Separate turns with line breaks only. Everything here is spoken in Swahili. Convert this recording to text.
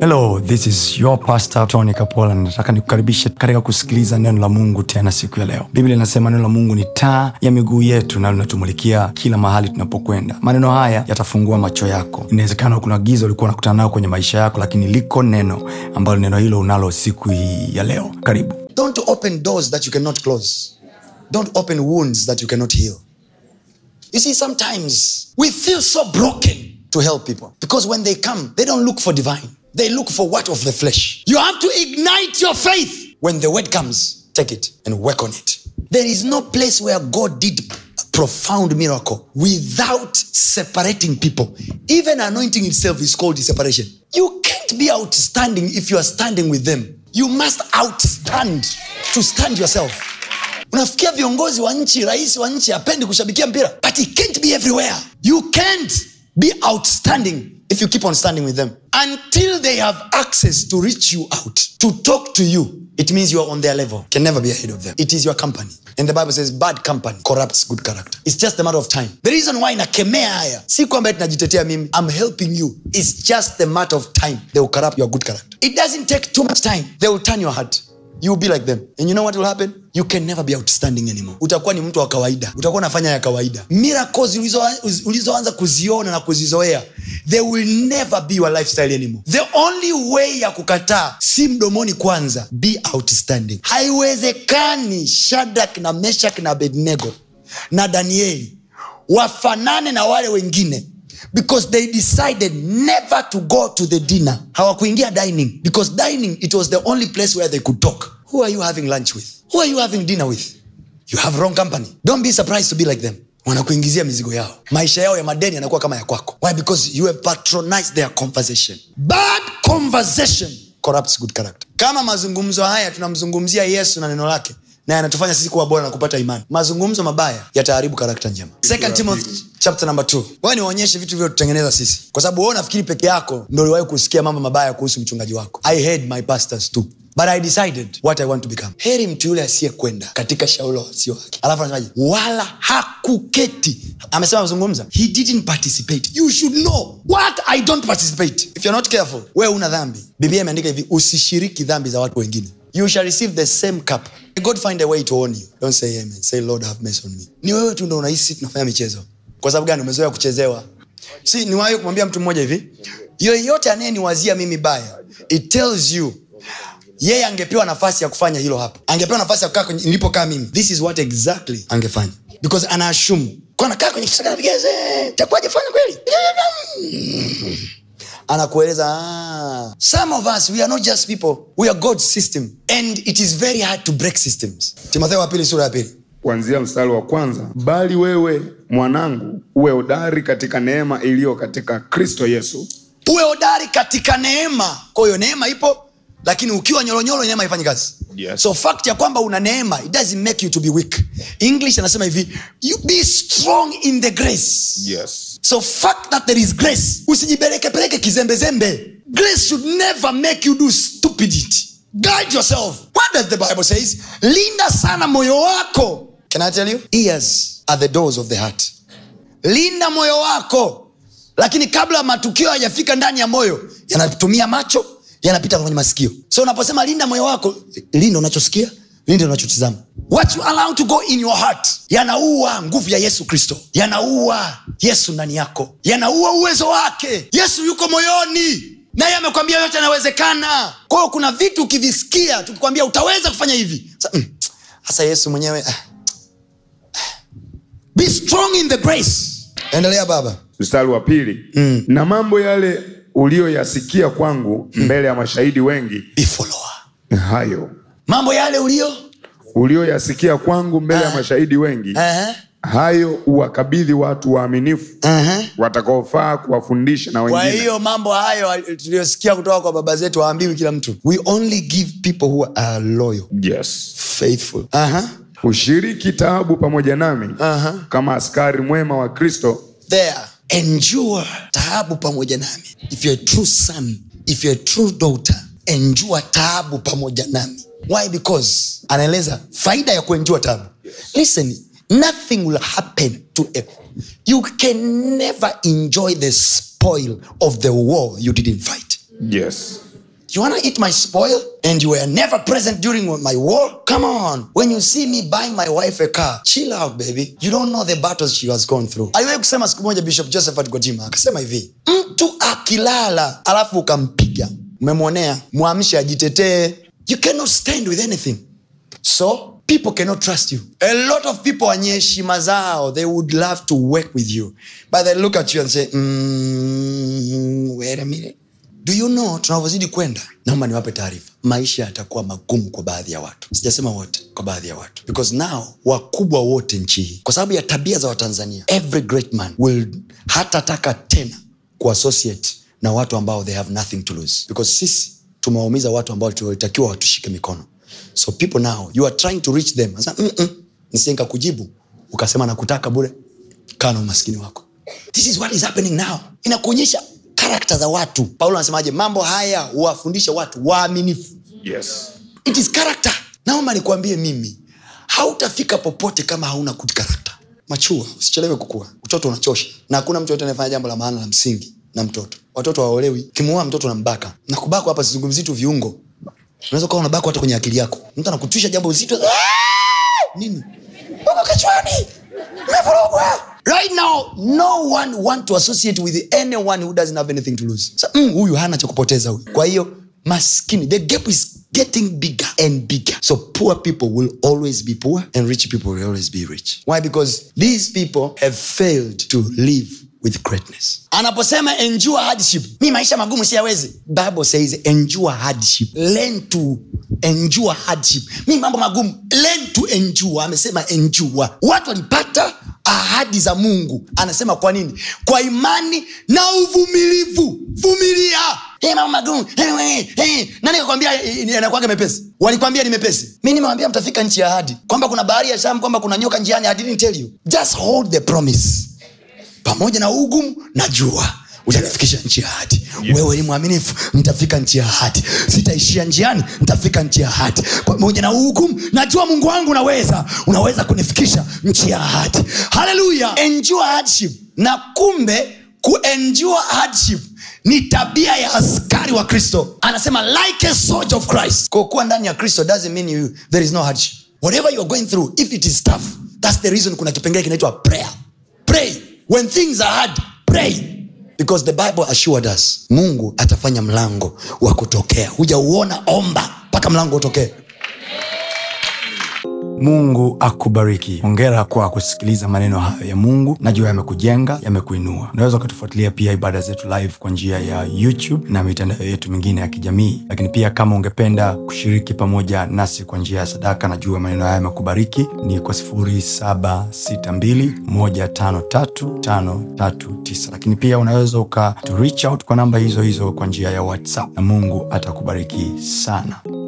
hello this is your pastor tony kapola nataka nikukaribishe katika kusikiliza neno la mungu tena siku ya leo biblia inasema neno la mungu ni taa ya miguu yetu na linatumulikia kila mahali tunapokwenda maneno haya yatafungua macho yako inawezekana kuna giza ulikuwa unakutana nayo kwenye maisha yako lakini liko neno ambalo neno hilo unalo siku hii ya leo karibu
Don't open doors that you cannot close. Don't open wounds that you cannot heal. You see, sometimes we feel so broken to help people because when they come, they don't look for divine. They look for what of the flesh. You have to ignite your faith. When the word comes, take it and work on it. There is no place where God did a profound miracle without separating people. Even anointing itself is called separation. You can't be outstanding if you are standing with them. You must outstand to stand yourself. unafikia viongozi wa nchi rais wa nchi apendi kushabikia mpira but he can't be everywhere you can't be outstanding if you keep on standing with them until they have access to reach you out to talk to you it means you are on their level can never be ahead of them it is your company and the bible says bad company corrupts good character it's just a matter of time the reason why nakemea haya si kwamba tunajitetea mimi i'm helping you it's just a matter of time they will corrupt your good character it doesn't take too much time they will turn your heart you will be like them and you know what will happen you can never be outstanding anymore utakuwa ni mtu wa kawaida utakuwa unafanya ya kawaida miracles ulizo- ulizoanza kuziona na kuzizoea they will never be your lifestyle anymore the only way ya kukataa si mdomoni kwanza be outstanding haiwezekani shadrak na meshak na abednego na danieli wafanane na wale wengine because they decided never to go to the dinner hawakuingia dining because dining it was the only place where they could talk who are you having lunch with who are you having dinner with you have wrong company don't be surprised to be like them wanakuingizia mizigo yao maisha yao ya madeni yanakuwa kama ya kwako why because you have patronized their conversation bad conversation corrupts good character kama mazungumzo haya tunamzungumzia yesu na neno lake na yanatufanya sisi kuwa bora na kupata imani mazungumzo mabaya yataharibu karakta njema Second Timothy chapter number 2 wewe niwaonyeshe vitu vyotutengeneza sisi kwa sababu wewe unafikiri peke yako ndo uliwahi kusikia mambo mabaya kuhusu mchungaji wako i heard my pastors too but i decided what i want to become heri mtu yule asiyekwenda katika shauri la wasio wake alafu anasemaje wala hakuketi amesema amezungumza he didn't participate you should know what i don't participate if you're not careful wewe una dhambi biblia imeandika hivi usishiriki dhambi za watu wengine you shall receive the same cup god find a way to warn you don't say amen say lord have mercy on me ni wewe tu ndo unahisi tunafanya michezo kwa sababu gani umezoea kuchezewa si niwahi kumwambia mtu mmoja hivi yoyote anayeniwazia mimi baya it tells you yeye angepewa nafasi ya kufanya hilo hapa angepewa nafasi ya kukaa kwenye- nilipokaa mimi this is what exactly angefanya because anaashumu kwa anakaa kwenye kisaka vigeze takuwaje fanya kweli anakueleza ah, some of us we are not just people we are god's system and it is very hard to break systems timotheo wa pili sura ya pili
kuanzia mstari wa kwanza bali wewe mwanangu uwe hodari katika neema iliyo katika kristo yesu
uwe hodari katika neema kwa hiyo neema ipo lakini ukiwa nyolonyolo neema haifanyi kazi
Yes.
so fact ya kwamba una neema it doesn't make you to be weak english anasema hivi you be strong in the grace
yes.
so fact that there is grace usijipelekepeleke kizembezembe grace should never make you do stupidity guide yourself what does the bible says linda sana moyo wako can i tell you ears are the doors of the heart linda moyo wako lakini kabla matukio hayajafika ndani ya moyo yanatumia macho yanapita kwenye masikio so unaposema linda moyo wako linda unachosikia linda unachotizama what you allow to go in your heart yanaua nguvu ya yesu kristo yanaua yesu ndani yako yanaua uwezo wake yesu yuko moyoni naye amekwambia yote yanawezekana kwa hiyo kuna vitu ukivisikia tukikwambia utaweza kufanya hivi Sa- mm, hasa yesu mwenyewe ah, be strong in the grace endelea baba
mstari wa pili mm. na mambo yale uliyoyasikia kwangu mbele ya mashahidi wengi
be follower
hayo
mambo yale ulio
uliyoyasikia kwangu mbele ya mashahidi wengi
uh-huh.
hayo uwakabidhi watu waaminifu
Uh-huh.
watakaofaa kuwafundisha na
kwa
wengine
hiyo mambo hayo tuliyosikia kutoka kwa baba zetu hawaambiwi kila mtu we only give people who are loyal
yes.
faithful uh-huh.
ushiriki taabu pamoja nami
Aha.
kama askari mwema wa kristo
there endure taabu pamoja nami if you're a true son if you're a true daughter endure taabu pamoja nami why because anaeleza faida ya kuenjua taabu listen nothing will happen to a, you can never enjoy the spoil of the war you didn't fight
yes.
You wanna eat my spoil? And you were never present during my war? Come on. When you see me buying my wife a car, chill out, baby. You don't know the battles she has gone through. Aliwahi kusema siku moja Bishop Josephat Gwajima akasema hivi, mtu akilala alafu ukampiga, umemwonea, mwamshe ajitetee. You cannot stand with anything. So people cannot trust you. A lot of people wenye heshima zao, they would love to work with you. But they look at you and say, mm, wait a minute. Do you know tunavyozidi kwenda naomba niwape taarifa maisha yatakuwa magumu kwa baadhi ya watu sijasema wote kwa baadhi ya watu because now wakubwa wote nchi hii kwa sababu ya tabia za watanzania every great man will hatataka tena kuassociate na watu ambao they have nothing to lose because sisi tumewaumiza watu ambao tulitakiwa watushike mikono so people now you are trying to reach them Sasa, "Mm-mm, nisije nikakujibu ukasema nakutaka bure kaa na umaskini wako this is what is happening now inakuonyesha karakta za watu paulo anasemaje mambo haya huwafundisha watu waaminifu
yes.
it is character naomba nikuambie mimi hautafika popote kama hauna good character machua usichelewe kukua utoto unachosha na hakuna mtu yote anayefanya jambo la maana la msingi na mtoto watoto waolewi kimuoa mtoto na mbaka na kubakwa hapa sizungumzii tu viungo unaweza ukawa unabakwa hata kwenye akili yako mtu anakutwisha jambo zito "Ah!" nini uko kichwani umevurugwa right now no one want to associate with anyone who doesn't have anything to lose so, mm, huyu hana cha kupoteza huyu kwa hiyo maskini the gap is getting bigger and bigger so poor people will always be poor and rich people will always be rich why because these people have failed to live with greatness anaposema endure hardship mi maisha magumu siyawezi bible says endure hardship learn to endure hardship mi mambo magumu learn to endure amesema endure watu walipata ahadi za mungu anasema kwa nini kwa imani na uvumilivu vumilia hey, mambo magumu hey, hey, hey. nani kakwambia anakwanga mepesi walikwambia ni mepesi mi nimewambia mtafika nchi ya ahadi kwamba kuna bahari ya sham kwamba kuna nyoka njiani I didn't tell you just hold the promise pamoja na ugumu najua utanifikisha nchi ya hati
Yes.
wewe ni mwaminifu nitafika nchi ya hati sitaishia njiani nitafika nchi ya hati pamoja na ugumu najua mungu wangu unaweza unaweza kunifikisha nchi ya hati haleluya endure hardship na kumbe kuendure hardship ni tabia ya askari wa kristo anasema like a soldier of christ Kwa kuwa ndani ya kristo doesn't mean you, there is no hardship whatever you are going through if it is tough that's the reason kuna kipengele kinaitwa prayer pray when things are hard pray because the bible assured us mungu atafanya mlango wa kutokea hujauona omba mpaka mlango utokee
mungu akubariki hongera kwa kusikiliza maneno hayo ya mungu najua yamekujenga yamekuinua unaweza ukatufuatilia pia ibada zetu live kwa njia ya youtube na mitandao yetu mingine ya kijamii lakini pia kama ungependa kushiriki pamoja nasi kwa njia ya sadaka najua maneno haya yamekubariki ni kwa 762153539 lakini pia unaweza uka to reach out kwa namba hizo hizo kwa njia ya whatsapp na mungu atakubariki sana